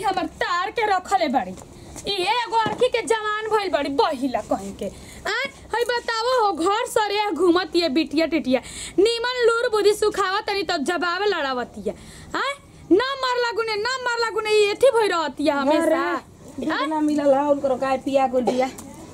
हमर तार के रखले बाड़ी ई एगो अरखी के जवान भइल बाड़ी बहिला कहीं के आ हई बतावो हो घर सरे घूमत ये बिटिया टिटिया नीमन लूर बुद्धि सुखावा तनी तब जवाब लड़ावतिया आ ना मारला गुने ना मारला गुने ई एथी भइ रहतिया हमेशा दूध ना मिलल है उनको गाय पिया को दिया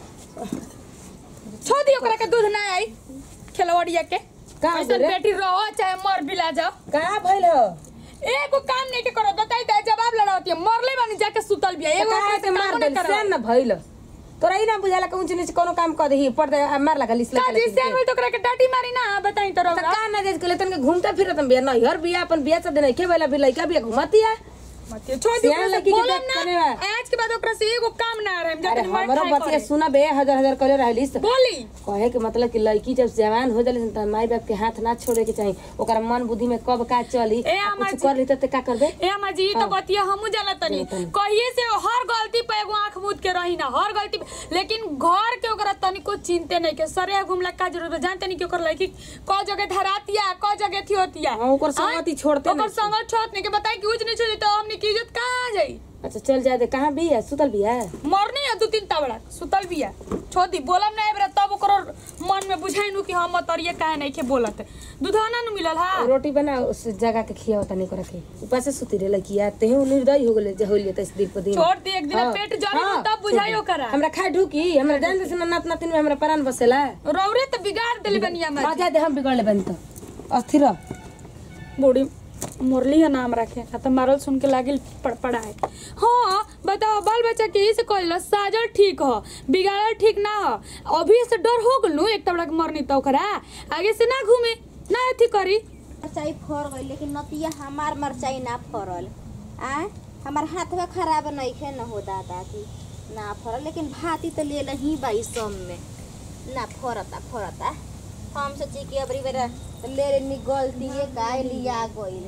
छोड़ दियो ओकरा के दूध ना आई खेलवड़िया के का ऐसन बोले? बेटी रहो चाहे मर बिला जाओ का भइल हो एगो काम नहीं के करो बताई दे जवाब लड़ावतिया मरले बानी जाके सुतल बिया एगो का ओकरा के से मार काम दे ना करो सेन न भइल तोरा ई ना बुझाला कि ऊंच नीच कोनो काम कर दही पड़ दे मार लगा लिस का लगा जी से तो ओकरा के डाटी मारी ना बताई तो त रहो का ना देख के तन के घूमता फिरत बिया न हर बिया अपन बिया से देने के बेला भी लइका बिया घुमतिया मत छोड़ दी सियान लड़की के बोलम देख ना कने बा। आज के बाद ओकरा से एगो काम ना रहे अरे जाके मार हमरो खाए बतिया करे। सुना बे हजार हजार करे रहलिस बोली कहे के मतलब कि लड़की जब जवान हो जाली त माई बाप के हाथ ना छोड़े के चाही ओकरा मन बुद्धि में कब का चली ए, आ अम्मा कुछ जी। कर ली त का करबे ए अम्मा जी तो बतिया हमू जाना तनी जाना तनी। कहिए से हर गलती पे एगो आंख मूद के रही ना हर गलती पे लेकिन घर के ओकरा तनिको चिंते नहीं के सरे घुमला का जरूरत बा जानते नहीं कि ओकर लड़की क जगह धरातिया क जगह थी होतिया हाँ, ओकर संगति छोड़ते ओकर नहीं। संगत छोड़ नहीं के बताई कि उज नहीं छोड़ी तो हमनी की इज्जत कहां जाई अच्छा चल जाए दे कहाँ बिया सुतल बिया मरनी है दू तीन तबड़ा सुतल बिया छोड़ दी बोलम ना एबरा तब ओकर मन में बुझाई नु कि हम मतरिए काहे नहीं के बोलत दूधवा ना मिलल हा रोटी बना उस जगह के खिया तनी करे के ऊपर से सुती रे लड़किया तेहू निर्दयी हो गेले जे होलिए त इस दिन पर दिन छोड़ दी एक दिन हाँ, पेट जली हाँ, तब बुझाई ओकरा हमरा खाए ढुकी हमरा जान दे नात नातिन में हमरा प्राण बसेला रौरे तो बिगाड़ देली बनिया में मजा दे हम बिगड़ले बन तो अस्थिर रह। बूढ़ी मुरली है नाम रखे ना तो मारल सुन के लागिल पड़पड़ाए हाँ बताओ बाल बच्चा के से कहल साजल ठीक हो बिगाड़ल ठीक ना हो अभी से डर हो गलू एक तबड़ा के मरनी तो ओकरा आगे से ना घूमे ना अथी करी मरचाई फर गई लेकिन नतिया हमार मरचाई ना फरल आ हमार हाथवा खराब नइखे न हो दादा की ना फरल लेकिन भाती तो ले ही बाई सब में ना फरता फरता हम सोची कि अबरी बेरा ले लेनी गलती का लिया गइल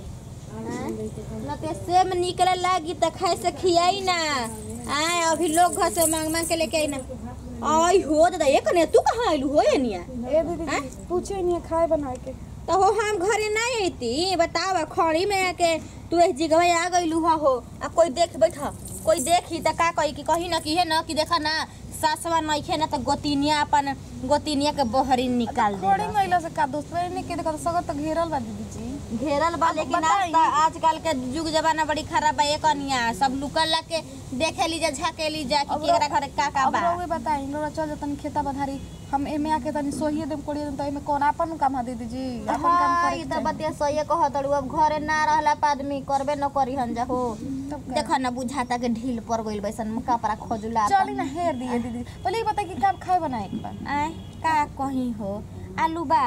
न ते सेम निकले लागी त खाए से खियाई ना आए अभी लोग घर से मांग मांग के लेके आई ना आई हो दादा ये कने तू कहाँ आइलू हो ये निया ए दीदी पूछे नहीं खाए बना के तो हो हम घरे नहीं अती बताव खड़ी में आके तू एक जगह आ गइलू हा हो आ कोई देख बैठ कोई देखी त का कही कि कही ना कि है ना कि देखा ना सासवा नइखे ना त गोतिनिया अपन गोतिनिया के बहरी निकाल थोड़ी दे महिला से का दोस्त नहीं के देखो सगत तो घेरल बा दीदी जी घेरल बा लेकिन आज त- आजकल के युग जमाना बड़ी खराब बा एक कनिया सब लुकल ला के देखे ली जा झाके ली जा कि अब केकरा घरे का का अब बा रउए बताई लोरा चल जतन खेता बधारी हम एमे आके तनी सोहिए देम कोड़िए देम तो एमे कौन अपन काम है दीदी जी अपन काम हाँ, करे ई त बतिया सही कहत हड़ू अब घरे ना रहला पर आदमी करबे न करी हन जा हो तब का? देखा ना बुझाता के ढील पड़ गइल बैसन कपड़ा खोजुला चली ना हेर दिए दीदी पहले ये बता कि काम खाए बनाए एक बार आय का कहीं हो आलू बा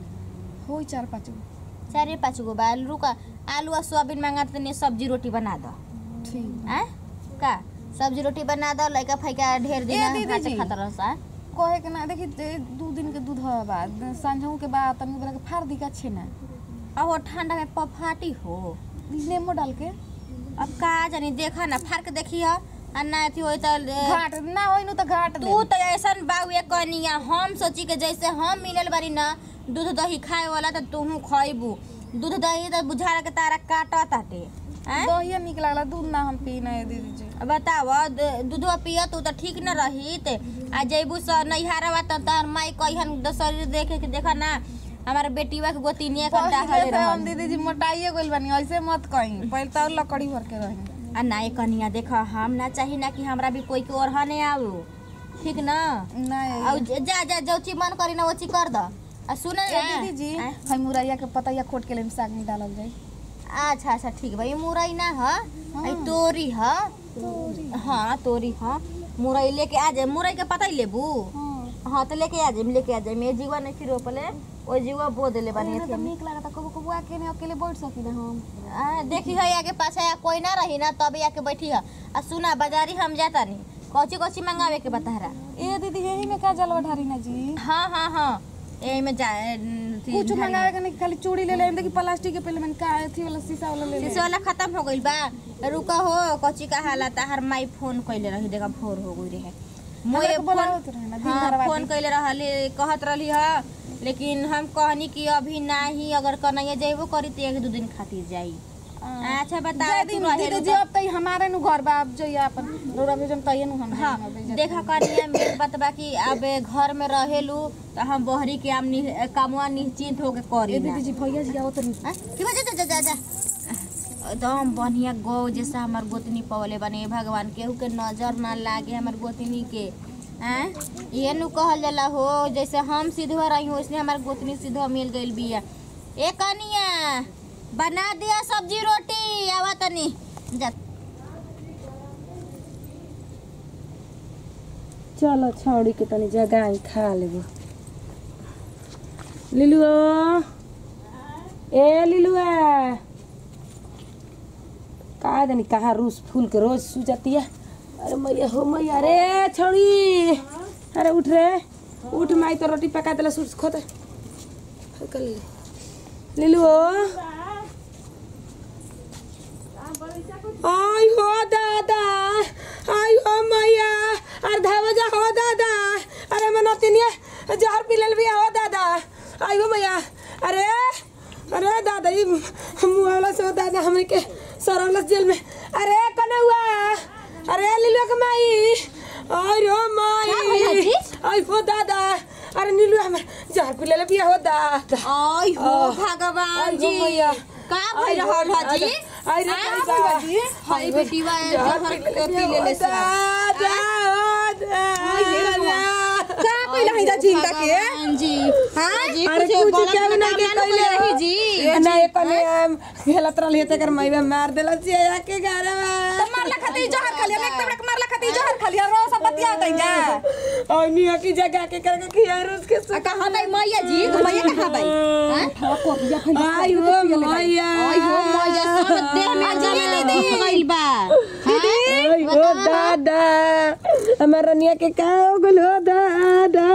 होई चार पाँच गो चारे पाँच गो बा आलू का आलू आ सोयाबीन मांगा तनी सब्जी रोटी बना दो ठीक आय का सब्जी रोटी बना दो लइका फैका ढेर दिन ए, दीदी जी। खाता रहसा कहे के ना देखी दे- दू दिन के दूध है बाद सांझों के बाद तनी बेला के फाड़ दी का छे ना अब ठंडा में पफाटी हो नींबू डाल के अब का जानी देखा ना फाड़ के देखी हो आ ना अथी होई त घाट ना होई नु तो घाट तू तो ऐसन बाउए कनिया हम सोची के जैसे हम मिलल बारी ना दूध दही खाए वाला त तूहू खइबू दूध दही त बुझार के तारा काटत ताटे हैं? दहिया निक लागला दूध ना हम पी ना दीदी जी बताव दूधवा पिय तू त ठीक न रहित आ जैबू स नैहारवा त तहर माई कहिहन द शरीर देखे के देखा ना हमारे बेटीवा के गोतिनिया के पहिले डाहले से हम रहन दीदी जी मोटाइए गइल बानी ऐसे मत कहीं पहिले तो लकड़ी भर के रही आ नाय कनिया देख हम ना चाही ना कि हमरा भी कोई के ओरहने आऊ ठीक ना नहीं औ जा जा जो ची मन करी ना वो ची कर द आ सुन ए दीदी जी आय? हम मुरैया के पतैया खोट के लेम साग में डालल जाई अच्छा अच्छा ठीक बा ये मुरई ना ह आई तोरी ह हाँ तोरी ह मुरई लेके आ जाए मुरई के पता ही लेबू हां हाँ तो लेके आ जाए लेके आ जाए मैं जीवा नहीं फिर रोपले ओ जीवा बो देले बानी तो अथी में। निक लागता कबो कबो आके ने अकेले बैठ सकी ना हम आ, देखी है आगे पाछे या कोई ना रही ना तब आके बैठी है आ सुना बाजारी हम जाता नहीं कौची कौची मंगावे के बता ए दीदी यही में का जलवा ढारी ना जी हाँ हाँ हाँ यही में जाए कुछ मंगावे के नहीं खाली चूड़ी ले ले देखी प्लास्टिक के पहले मैंने का अथी वाला शीशा वाला ले ले शीशे वाला खत्म हो गइल बा रुका हो कौची का हालत हर माई फोन कइले रही देखा भोर हो गई रहे मोए हमरा के फोन बोलावत रहे ना दिन हाँ, भर फोन कइले रहली कहत रहली ह लेकिन हम कहनी कि अभी नाही अगर कन्हैया जइबो करी तो एक दो दिन खातिर जाई अच्छा बता जय तू दिन रहे दीदी जी अब तई हमारे नु घर बा अब जइया अपन रोरा भेजम तइए नु हम हाँ देखा कनिया मेन बात बा कि अब घर में रहेलू तो हम बहरी के आम नि- कामवा निश्चिंत होके करी ए ना दीदी जी भैया जी आओ तनी हाँ? की बजे जा जा जा एकदम बढ़िया गौ जैसा हमार गोतनी पवले बने हे भगवान केहू के नजर ना लागे हमार गोतनी के हैं ये नु कहल जाला हो जैसे हम सीधवा रही हो इसलिए हमार गोतनी सीधवा मिल गइल बिया ए कनिया बना दिया सब्जी रोटी आवा तनी जा चलो छौड़ी के तनी जगाई खा लेबो लिलुआ ए लिलुआ का जानी कहाँ रूस फूल के रोज सू जाती है अरे मैया हो मैया रे छौड़ी अरे उठ रे उठ माई तो रोटी पका देला सूट खोते हल्का ले ले लिलु आई हो दादा आई हो मैया अरे धावजा हो दादा अरे मनतिनिया जहर पिलल भी हो दादा आई हो मैया अरे अरे दादा ई मुआवला से हो दादा हमरे के सरवलस जेल में अरे कने हुआ अरे लीलुआ के माई आई रो माई आई हो दादा अरे नीलू हम जहर पिलल भी हो दादा आई हो आह, भगवान आई हो जी मैया। का भइल रहल ह जी आई रे आह, पैसा हाय बेटीवा जहर जहर पिलल पी लेले से दादा का पहिला हिदा चिंता के हां जी हां अरे कुछ क्या बना के कहले रही जी ना ये कने खेलत रहल हेते कर माईबा मार देला चिया के घर में मारला खाती जहर खाली एक तबड़क मारला खाती जहर खाली रो सब बतिया तइया और निया की जगह के करके खियार उसके आ कहां नहीं मैया जी तो मैया कहां भाई हां आई हो मैया आई हो मैया सब देह में जलन दे गइल बा आई हो दादा हमारा निया के का हो गल हो दादा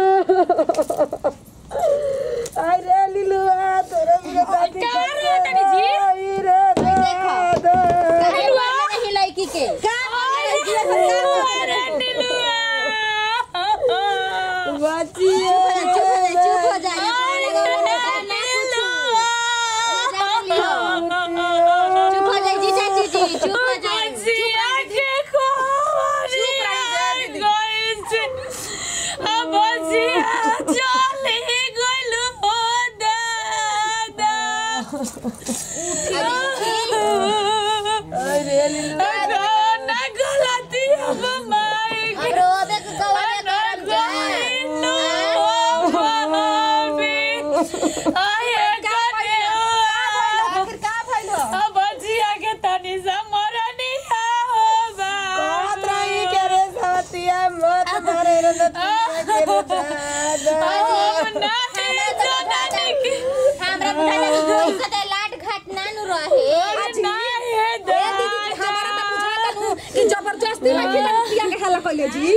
आई रे लिलुआ तोरा मेरे दादी का रे तनी जी? आई रे दादा काहे मारले नहीं लड़की के अरे नीलुआ बचिए चुप हो जा चुप हो जाए जी चाची जी चुप हो जाए जिया के खोरी गइल अब जिया चले गइल हो दादा अरे लिलुआ ना गलती अब माई के अरे ओबे के कवरे करम जा आखिर का भइल हो कहत रही के रे सवतिया मत मारे रे नतिया के रे दादा हमरा बुझाला कि जोई कदे लाट घाट ना नु रहे हमारा त बुझाता नु कि जबरदस्ती में खिला पिया के हाला कइले जी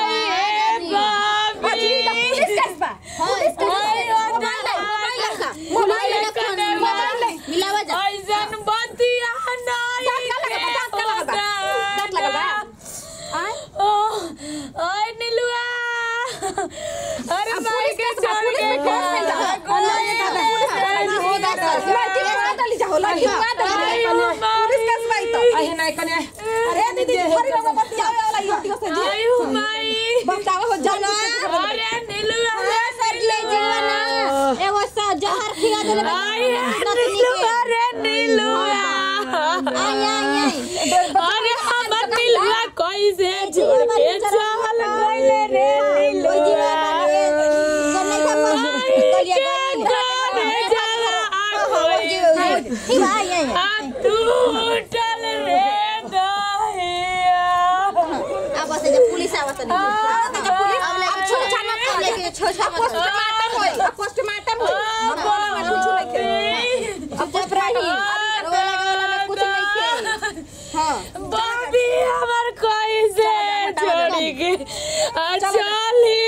अजी त पुलिस केस बा हां इसका mobile mobile mobile mobile mobile मिलावा जा ऐसन बतिया नहीं दांत लगा बा, दांत लगा बा। आय ओए नीलुआ अरे अब माई पुलिस के केस बा, छोड़ पुलिस के में केस कइल बा। अल्लाह ये दादा, पुलिस केस बा, पुलिस केस बा। लड़की के मार डाली जा हो, लड़की के मार डाली जा। पुलिस केस बा ई तो। आई नहीं कने अरे दीदी हरी रंग बतियावे वाला ई हटियो से जी आयु माई बतावा हो जाना अरे नीलुआ सर जी जीवना एगो सा जहर खिया देले आई नीलुआ रे नीलुआ आई आई आई अरे हम नीलुआ कैसे छोड़ के चल गइले रे नीलुआ आई के गाने जाला आखोई आई आई आ टूटल रे दहिया अब से जब पुलिस आवत नहीं आवत जब पुलिस अब लेके छोड़ जाना कर लेके छोड़ जाना पोस्टमार्टम होई पोस्टमार्टम होई हम बोला में कुछ नहीं के अब जब रही रोवे लगे वाला में कुछ नहीं के हां बाबी हमर कैसे छोड़ी के आ चली